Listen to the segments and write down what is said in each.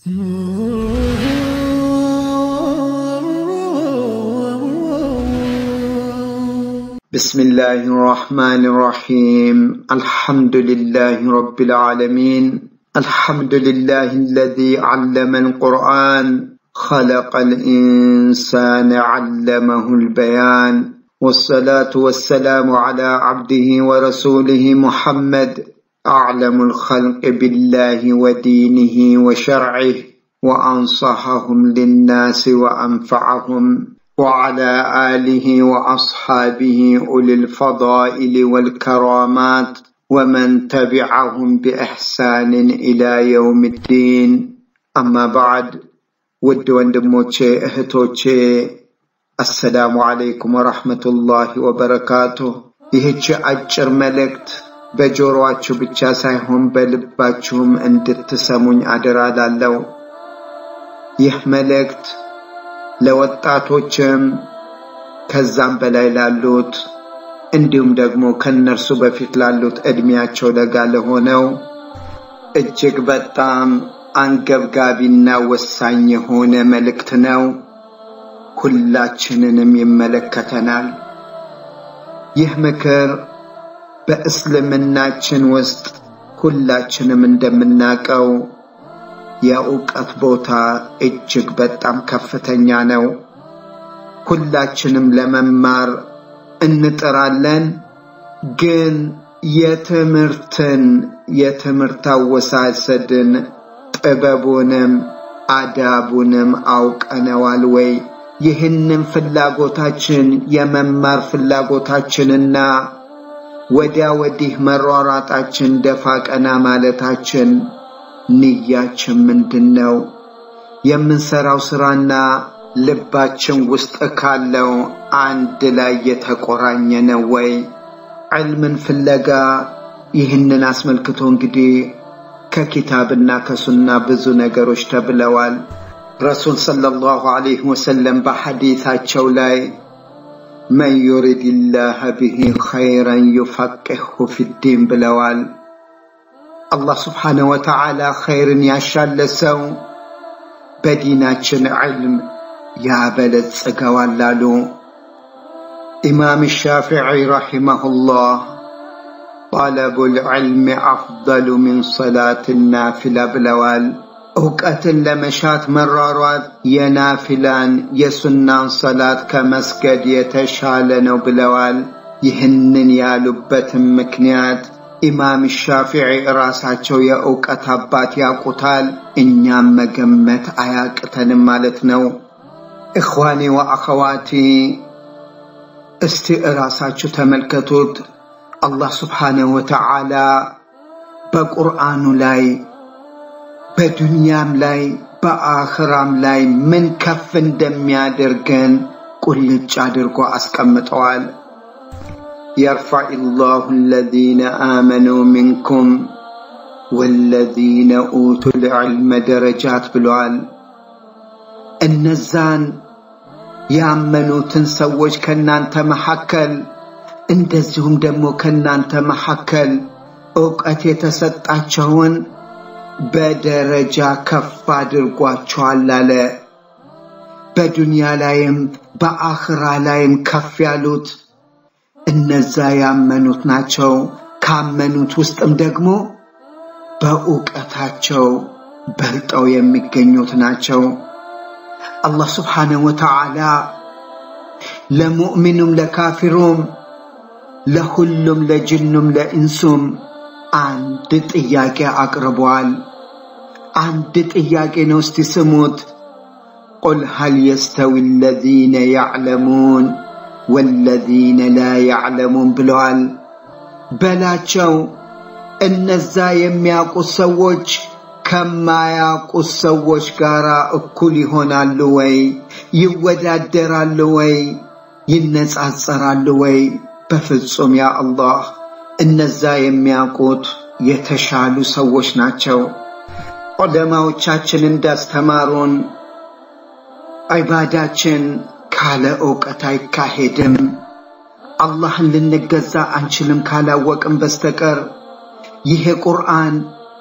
بسم الله الرحمن الرحيم الحمد لله رب العالمين الحمد لله الذي علم القرآن خلق الإنسان علمه البيان والصلاة والسلام على عبده ورسوله محمد أعلم الخلق بالله ودينه وشرعه وأنصحهم للناس وأنفعهم وعلى آله وأصحابه أولي الفضائل والكرامات ومن تبعهم بإحسان إلى يوم الدين أما بعد ود ወንድሞቼ እህቶቼ አሰላሙ አለይኩም ወረሕመቱላሂ ወበረካቱ ይህች አጭር መልእክት በጆሮአችሁ ብቻ ሳይሆን በልባችሁም እንድትሰሙኝ አደራ ላለው ይህ መልእክት ለወጣቶችም ከዛም በላይ ላሉት እንዲሁም ደግሞ ከነርሱ በፊት ላሉት ዕድሜያቸው ለጋ ለሆነው እጅግ በጣም አንገብጋቢና ወሳኝ የሆነ መልእክት ነው። ሁላችንንም ይመለከተናል። ይህ ምክር በእስልምናችን ውስጥ ሁላችንም እንደምናውቀው የእውቀት ቦታ እጅግ በጣም ከፍተኛ ነው። ሁላችንም ለመማር እንጥራለን። ግን የትምህርትን የትምህርት አወሳሰድን ጥበቡንም አዳቡንም አውቀነዋል ወይ? ይህንን ፍላጎታችን የመማር ፍላጎታችንና ወዲያ ወዲህ መሯሯጣችን ደፋ ቀና ማለታችን ንያችን ምንድን ነው? የምንሰራው ስራና ልባችን ውስጥ ካለው አንድ ላይ የተቆራኘ ነው ወይ? ዕልምን ፍለጋ ይህንን አስመልክቶ እንግዲህ ከኪታብና ከሱና ብዙ ነገሮች ተብለዋል። ረሱል ሰለላሁ ዐለይሂ ወሰለም በሐዲታቸው ላይ መን ዩሪድ ላህ ብሂ ኸይረን ዩፈቅህሁ ፊዲን ብለዋል። አላህ ስብሓነሁ ወተዓላ ኸይርን ያሻለ ሰው በዲናችን ዕልም ያበለጽገዋል አሉ። ኢማም ሻፊዒ ረሒመሁላህ ጠለቡል ዕልሚ አፍደሉ ሚን ሰላት ናፊላ ብለዋል። እውቀትን ለመሻት መሯሯጥ የናፊላን የሱናን ሰላት ከመስገድ የተሻለ ነው ብለዋል። ይህንን ያሉበትም ምክንያት ኢማም ሻፊዒ ራሳቸው የእውቀት አባት ያውቁታል፣ እኛም መገመት አያቅተንም ማለት ነው። እኽዋኔ ወአኸዋቲ እስቲ እራሳችሁ ተመልከቱት። አላህ ስብሓነሁ ወተዓላ በቁርአኑ ላይ በዱንያም ላይ በአኽራም ላይ ምን ከፍ እንደሚያደርገን ቁልጭ አድርጎ አስቀምጠዋል። የርፋዕ ላሁ አለዚነ አመኑ ሚንኩም ወለዚነ ኡቱል ዕልመ ደረጃት ብለዋል። እነዛን ያመኑትን ሰዎች ከእናንተ መካከል እንደዚሁም ደግሞ ከእናንተ መካከል ዕውቀት የተሰጣቸውን በደረጃ ከፍ አድርጓቸዋል አለ። በዱንያ ላይም በአኽራ ላይም ከፍ ያሉት እነዛ ያመኑት ናቸው። ካመኑት ውስጥም ደግሞ በእውቀታቸው በልጠው የሚገኙት ናቸው። አላህ ስብሓነሁ ወተዓላ ለሙእሚኑም ለካፊሩም ለሁሉም ለጅኑም ለኢንሱም አንድ ጥያቄ አቅርቧል። አንድ ጥያቄ ነው። እስቲ ስሙት። ቁል ሀል የስተዊ አለዚነ ያዕለሙን ወለዚነ ላ ያዕለሙን ብለዋል። በላቸው እነዛ የሚያውቁት ሰዎች ከማያውቁት ሰዎች ጋር እኩል ይሆናሉ ወይ? ይወዳደራሉ ወይ? ይነጻጸራሉ ወይ? በፍጹም ያ አላህ እነዛ የሚያውቁት የተሻሉ ሰዎች ናቸው። ዑለማዎቻችን እንዳስተማሩን ዒባዳችን ካለ ዕውቀት አይካሄድም። አላህን ልንገዛ አንችልም ካላወቅም በስተቀር ይሄ ቁርአን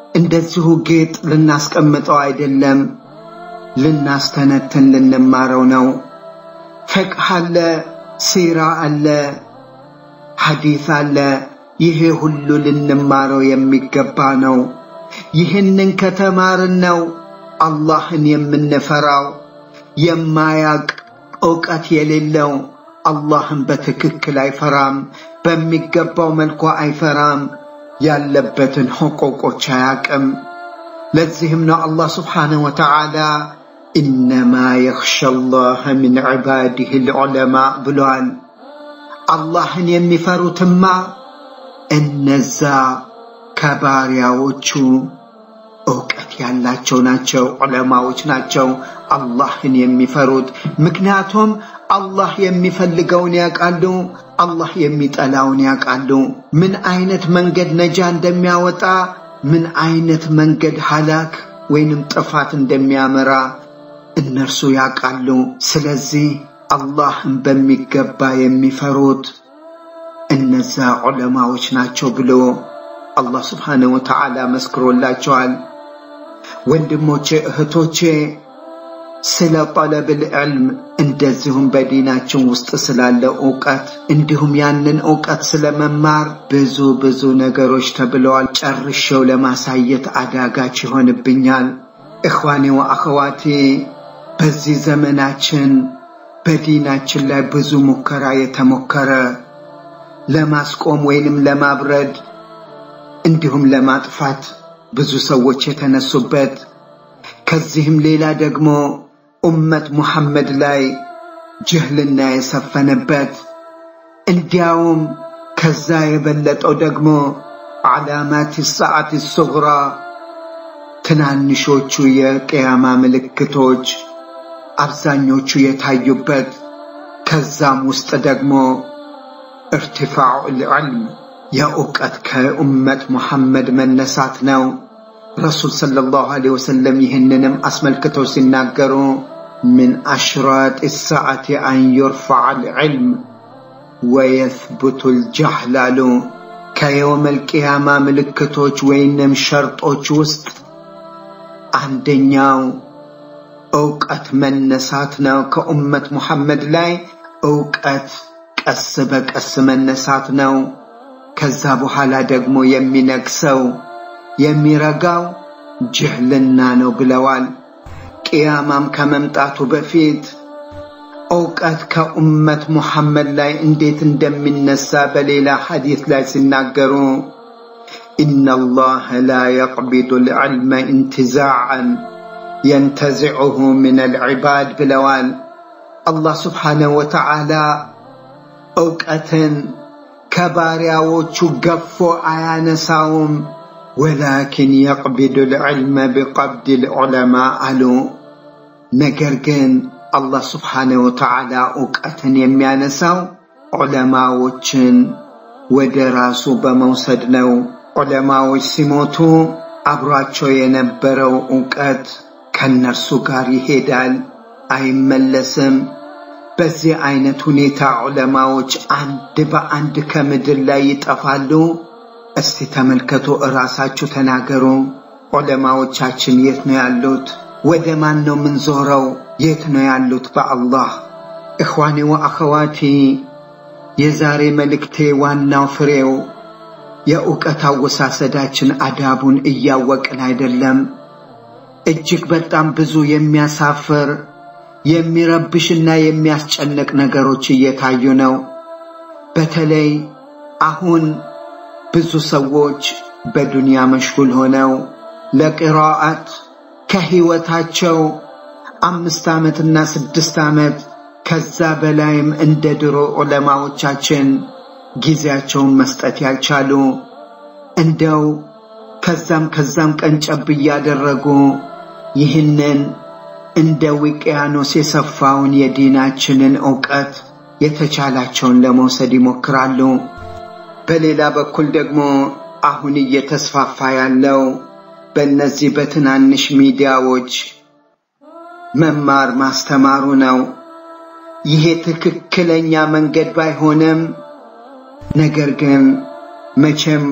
እንደዚሁ ጌጥ ልናስቀምጠው አይደለም፣ ልናስተነትን ልንማረው ነው። ፍቅህ አለ፣ ሲራ አለ፣ ሐዲስ አለ። ይሄ ሁሉ ልንማረው የሚገባ ነው። ይህንን ከተማርን ነው አላህን የምንፈራው። የማያቅ ዕውቀት የሌለው አላህን በትክክል አይፈራም፣ በሚገባው መልኩ አይፈራም፣ ያለበትን ሕቁቆች አያቅም። ለዚህም ነው አላህ ስብሓነሁ ወተዓላ ኢነማ የኽሻ አላህ ሚን ዒባዲህ ልዑለማ ብሏል። አላህን የሚፈሩትማ እነዛ ከባሪያዎቹ ዕውቀት ያላቸው ናቸው፣ ዑለማዎች ናቸው አላህን የሚፈሩት። ምክንያቱም አላህ የሚፈልገውን ያውቃሉ፣ አላህ የሚጠላውን ያውቃሉ። ምን አይነት መንገድ ነጃ እንደሚያወጣ፣ ምን አይነት መንገድ ሀላክ ወይንም ጥፋት እንደሚያመራ እነርሱ ያውቃሉ። ስለዚህ አላህን በሚገባ የሚፈሩት እነዛ ዑለማዎች ናቸው ብሎ አላህ ስብሓነሁ ወተዓላ መስክሮላቸዋል። ወንድሞቼ እህቶቼ፣ ስለ ጠለብል ዕልም እንደዚሁም በዲናችን ውስጥ ስላለ ዕውቀት እንዲሁም ያንን ዕውቀት ስለ መማር ብዙ ብዙ ነገሮች ተብለዋል። ጨርሼው ለማሳየት አዳጋች ይሆንብኛል። እኽዋኔ ወአኸዋቴ በዚህ ዘመናችን በዲናችን ላይ ብዙ ሙከራ የተሞከረ ለማስቆም ወይንም ለማብረድ እንዲሁም ለማጥፋት ብዙ ሰዎች የተነሱበት ከዚህም ሌላ ደግሞ ኡመት ሙሐመድ ላይ ጅህልና የሰፈነበት እንዲያውም ከዛ የበለጠው ደግሞ ዓላማት ሰዓት ሱግራ ትናንሾቹ የቅያማ ምልክቶች አብዛኞቹ የታዩበት ከዛም ውስጥ ደግሞ እርትፋዑ ልዕልም የእውቀት ከኡመት ሙሐመድ መነሳት ነው። ረሱል ሰለላሁ ዐለይሂ ወሰለም ይህንንም አስመልክተው ሲናገሩ ምን አሽራጥ ሰዓቲ አን ዩርፈዕ ልዕልም ወየትቡቱ ልጃህል አሉ። ከየውመል ቅያማ ምልክቶች ወይንም ሸርጦች ውስጥ አንደኛው ዕውቀት መነሳት ነው። ከኡመት ሙሐመድ ላይ ዕውቀት ቀስ በቀስ መነሳት ነው። ከዛ በኋላ ደግሞ የሚነግሰው የሚረጋው ጅህልና ነው ብለዋል። ቅያማም ከመምጣቱ በፊት ዕውቀት ከኡመት ሙሐመድ ላይ እንዴት እንደሚነሳ በሌላ ሐዲስ ላይ ሲናገሩ ኢነ አላህ ላ የቅቢዱ ልዕልመ ኢንትዛዓን የንተዚዑሁ ምን አልዕባድ ብለዋል። አላህ ስብሓነሁ ወተዓላ ዕውቀትን ከባሪያዎቹ ገፎ አያነሳውም። ወላኪን የቅቢዱ ልዕልመ ቢቀብድ ልዑለማ አሉ። ነገር ግን አላህ ስብሓነሁ ወተዓላ ዕውቀትን የሚያነሳው ዑለማዎችን ወደ ራሱ በመውሰድ ነው። ዑለማዎች ሲሞቱ አብሯቸው የነበረው ዕውቀት ከነርሱ ጋር ይሄዳል፣ አይመለስም። በዚህ አይነት ሁኔታ ዑለማዎች አንድ በአንድ ከምድር ላይ ይጠፋሉ። እስቲ ተመልከቱ፣ እራሳችሁ ተናገሩ። ዑለማዎቻችን የት ነው ያሉት? ወደ ማን ነው ምንዞረው? የት ነው ያሉት? በአላህ እኽዋኔ ወአኸዋቲ፣ የዛሬ መልእክቴ ዋናው ፍሬው የእውቀት አወሳሰዳችን አዳቡን እያወቅን አይደለም። እጅግ በጣም ብዙ የሚያሳፍር የሚረብሽና የሚያስጨንቅ ነገሮች እየታዩ ነው። በተለይ አሁን ብዙ ሰዎች በዱንያ መሽጉል ሆነው ለቅራአት ከህይወታቸው አምስት ዓመትና ስድስት ዓመት ከዛ በላይም እንደ ድሮ ዑለማዎቻችን ጊዜያቸውን መስጠት ያልቻሉ እንደው ከዛም ከዛም ቀንጨብ እያደረጉ ይህንን እንደ ውቅያኖስ የሰፋውን የዲናችንን ዕውቀት የተቻላቸውን ለመውሰድ ይሞክራሉ። በሌላ በኩል ደግሞ አሁን እየተስፋፋ ያለው በእነዚህ በትናንሽ ሚዲያዎች መማር ማስተማሩ ነው። ይሄ ትክክለኛ መንገድ ባይሆንም ነገር ግን መቼም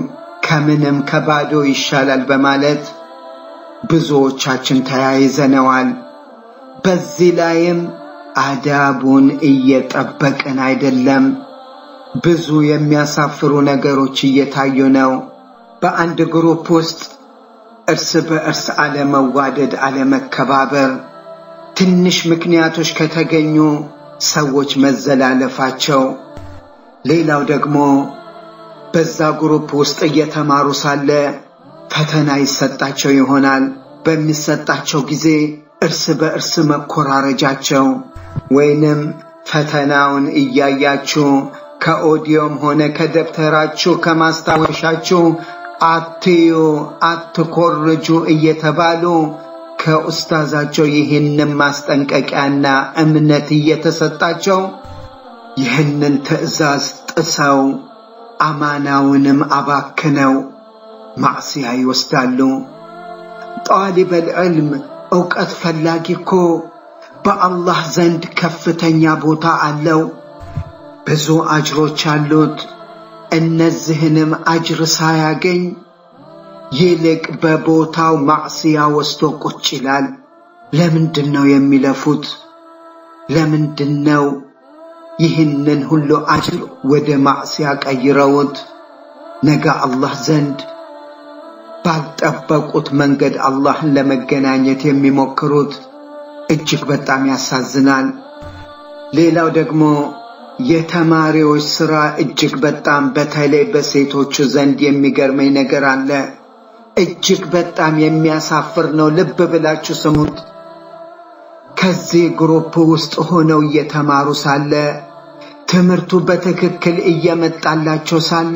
ከምንም ከባዶ ይሻላል በማለት ብዙዎቻችን ተያይዘነዋል። በዚህ ላይም አዳቡን እየጠበቅን አይደለም። ብዙ የሚያሳፍሩ ነገሮች እየታዩ ነው። በአንድ ግሩፕ ውስጥ እርስ በእርስ አለመዋደድ፣ አለመከባበር፣ ትንሽ ምክንያቶች ከተገኙ ሰዎች መዘላለፋቸው። ሌላው ደግሞ በዛ ግሩፕ ውስጥ እየተማሩ ሳለ ፈተና ይሰጣቸው ይሆናል። በሚሰጣቸው ጊዜ እርስ በእርስ መኮራረጃቸው ወይንም ፈተናውን እያያችሁ ከኦዲዮም ሆነ ከደብተራችሁ ከማስታወሻችሁ አትዩ፣ አትኮርጁ እየተባሉ ከኡስታዛቸው ይህንን ማስጠንቀቂያና እምነት እየተሰጣቸው ይህንን ትዕዛዝ ጥሰው አማናውንም አባክነው ማዕስያ ይወስዳሉ። ጣሊበል ዕልም ዕውቀት ፈላጊ እኮ በአላህ ዘንድ ከፍተኛ ቦታ አለው፣ ብዙ አጅሮች አሉት። እነዚህንም አጅር ሳያገኝ ይልቅ በቦታው ማዕስያ ወስዶ ቁጭ ይላል። ለምንድን ነው የሚለፉት? ለምንድን ነው ይህንን ሁሉ አጅር ወደ ማዕስያ ቀይረውት ነገ አላህ ዘንድ ባልጠበቁት መንገድ አላህን ለመገናኘት የሚሞክሩት? እጅግ በጣም ያሳዝናል። ሌላው ደግሞ የተማሪዎች ስራ እጅግ በጣም በተለይ በሴቶቹ ዘንድ የሚገርመኝ ነገር አለ። እጅግ በጣም የሚያሳፍር ነው። ልብ ብላችሁ ስሙት። ከዚህ ግሩፕ ውስጥ ሆነው እየተማሩ ሳለ ትምህርቱ በትክክል እየመጣላቸው ሳለ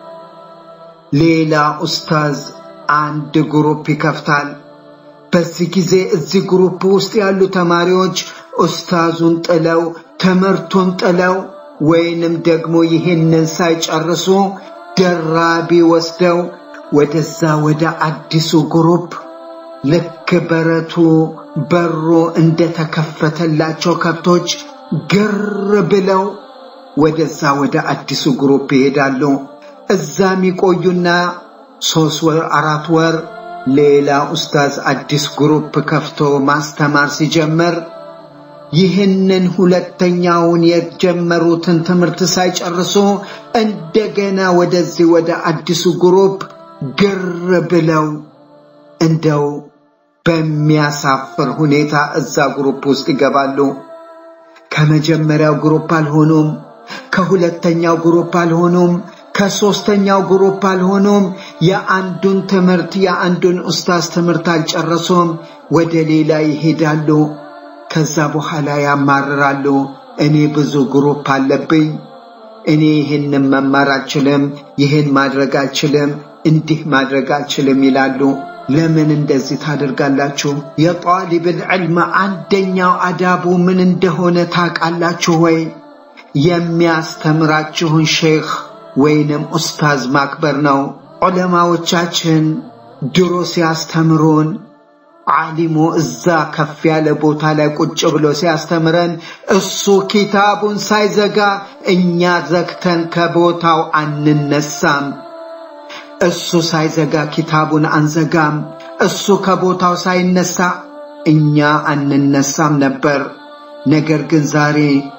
ሌላ ኡስታዝ አንድ ግሩፕ ይከፍታል። በዚህ ጊዜ እዚህ ግሩፕ ውስጥ ያሉ ተማሪዎች ኡስታዙን ጥለው ትምህርቱን ጥለው ወይንም ደግሞ ይህንን ሳይጨርሱ ደራቢ ወስደው ወደዛ ወደ አዲሱ ግሩፕ ልክ በረቱ በሩ እንደተከፈተላቸው ከብቶች ግር ብለው ወደዛ ወደ አዲሱ ግሩፕ ይሄዳሉ። እዛም ይቆዩና ሶስት ወር አራት ወር ሌላ ኡስታዝ አዲስ ግሩፕ ከፍቶ ማስተማር ሲጀምር ይህንን ሁለተኛውን የጀመሩትን ትምህርት ሳይጨርሱ እንደገና ወደዚህ ወደ አዲሱ ግሩፕ ግር ብለው እንደው በሚያሳፍር ሁኔታ እዛ ግሩፕ ውስጥ ይገባሉ። ከመጀመሪያው ግሩፕ አልሆኑም፣ ከሁለተኛው ግሩፕ አልሆኑም፣ ከሶስተኛው ግሩፕ አልሆኑም። የአንዱን ትምህርት የአንዱን ኡስታዝ ትምህርት አልጨረሱም። ወደ ሌላ ይሄዳሉ። ከዛ በኋላ ያማርራሉ። እኔ ብዙ ግሩፕ አለብኝ፣ እኔ ይህንን መማር አልችልም፣ ይህን ማድረግ አልችልም፣ እንዲህ ማድረግ አልችልም ይላሉ። ለምን እንደዚህ ታደርጋላችሁ? የጣሊብል ዕልም አንደኛው አዳቡ ምን እንደሆነ ታውቃላችሁ ወይ? የሚያስተምራችሁን ሼኽ ወይንም ኡስታዝ ማክበር ነው። ዑለማዎቻችን ድሮ ሲያስተምሩን ዓሊሙ እዛ ከፍ ያለ ቦታ ላይ ቁጭ ብሎ ሲያስተምረን እሱ ኪታቡን ሳይዘጋ እኛ ዘግተን ከቦታው አንነሳም። እሱ ሳይዘጋ ኪታቡን አንዘጋም። እሱ ከቦታው ሳይነሳ እኛ አንነሳም ነበር። ነገር ግን ዛሬ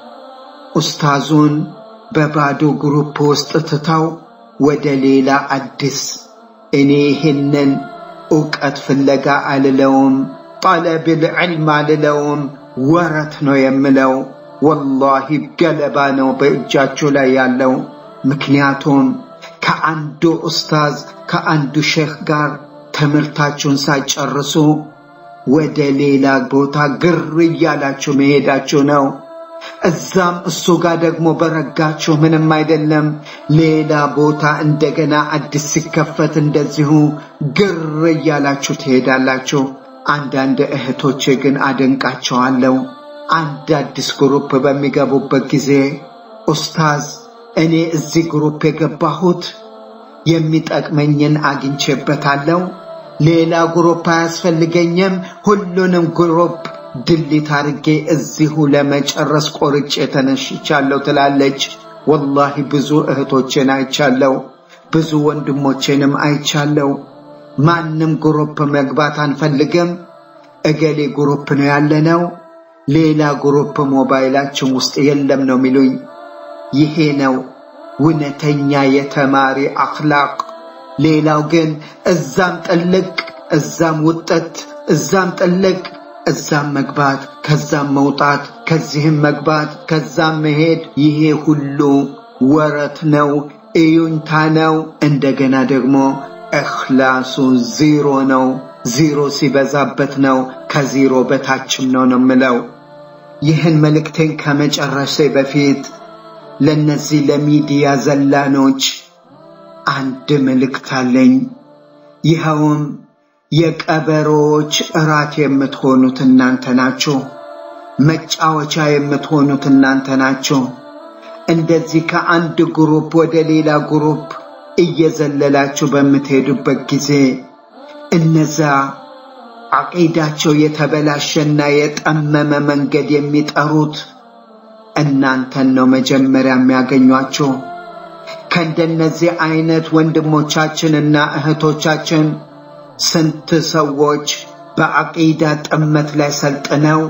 ኡስታዙን በባዶ ግሩፕ ውስጥ ትተው ወደ ሌላ አዲስ እኔ ይህንን እውቀት ፍለጋ አልለውም፣ ጠለብል ዕልም አልለውም፣ ወረት ነው የምለው። ወላሂ ገለባ ነው በእጃችሁ ላይ ያለው። ምክንያቱም ከአንዱ ኡስታዝ ከአንዱ ሼኽ ጋር ትምህርታችሁን ሳይጨርሱ ወደ ሌላ ቦታ ግር እያላችሁ መሄዳችሁ ነው። እዛም እሱ ጋር ደግሞ በረጋችሁ ምንም አይደለም። ሌላ ቦታ እንደገና አዲስ ሲከፈት እንደዚሁ ግር እያላችሁ ትሄዳላችሁ። አንዳንድ እህቶቼ ግን አደንቃቸዋለሁ። አንድ አዲስ ግሩፕ በሚገቡበት ጊዜ ኡስታዝ እኔ እዚህ ግሩፕ የገባሁት የሚጠቅመኝን አግኝቼበታለሁ፣ ሌላ ግሩፕ አያስፈልገኝም፣ ሁሉንም ግሩፕ ድሊት አድርጌ እዚሁ ለመጨረስ ቆርጬ ተነሽቻለሁ ትላለች። ወላሂ ብዙ እህቶቼን አይቻለሁ። ብዙ ወንድሞቼንም አይቻለው። ማንም ግሩፕ መግባት አንፈልግም፣ እገሌ ግሩፕ ነው ያለነው፣ ሌላ ግሩፕ ሞባይላችን ውስጥ የለም ነው የሚሉኝ። ይሄ ነው እውነተኛ የተማሪ አኽላቅ። ሌላው ግን እዛም ጥልቅ እዛም ውጠት፣ እዛም ጥልቅ እዛም መግባት፣ ከዛም መውጣት፣ ከዚህም መግባት፣ ከዛም መሄድ፣ ይሄ ሁሉ ወረት ነው፣ እዩንታ ነው። እንደገና ደግሞ እኽላሱ ዜሮ ነው። ዜሮ ሲበዛበት ነው፣ ከዜሮ በታችም ነው ነው ምለው። ይህን መልእክቴን ከመጨረሴ በፊት ለነዚህ ለሚዲያ ዘላኖች አንድ መልእክት አለኝ። ይኸውም የቀበሮዎች እራት የምትሆኑት እናንተ ናችሁ። መጫወቻ የምትሆኑት እናንተ ናችሁ። እንደዚህ ከአንድ ግሩፕ ወደ ሌላ ግሩፕ እየዘለላችሁ በምትሄዱበት ጊዜ እነዛ አቂዳቸው የተበላሸና የጠመመ መንገድ የሚጠሩት እናንተን ነው መጀመሪያ የሚያገኟቸው። ከእንደነዚህ አይነት ወንድሞቻችንና እህቶቻችን ስንት ሰዎች በአቂዳ ጥመት ላይ ሰልጥነው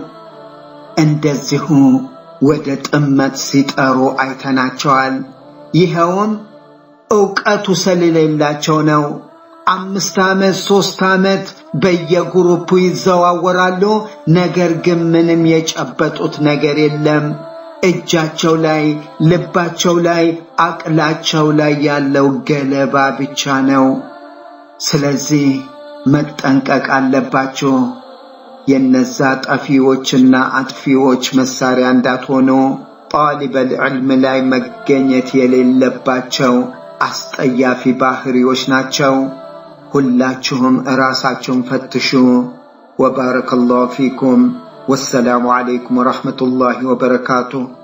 እንደዚሁ ወደ ጥመት ሲጠሩ አይተናቸዋል። ይኸውም ዕውቀቱ ስለሌላቸው ነው። አምስት ዓመት ሦስት ዓመት በየግሩፑ ይዘዋወራሉ። ነገር ግን ምንም የጨበጡት ነገር የለም። እጃቸው ላይ፣ ልባቸው ላይ፣ አቅላቸው ላይ ያለው ገለባ ብቻ ነው። ስለዚህ መጠንቀቅ አለባችሁ። የነዛ ጠፊዎችና አጥፊዎች መሳሪያ እንዳትሆኑ ጣሊበል ዕልም ላይ መገኘት የሌለባቸው አስጠያፊ ባህሪዎች ናቸው። ሁላችሁም እራሳችሁን ፈትሹ። ወባረከ ላሁ ፊኩም። ወሰላሙ ዓለይኩም ወረሕመቱላሂ ወበረካቱሁ።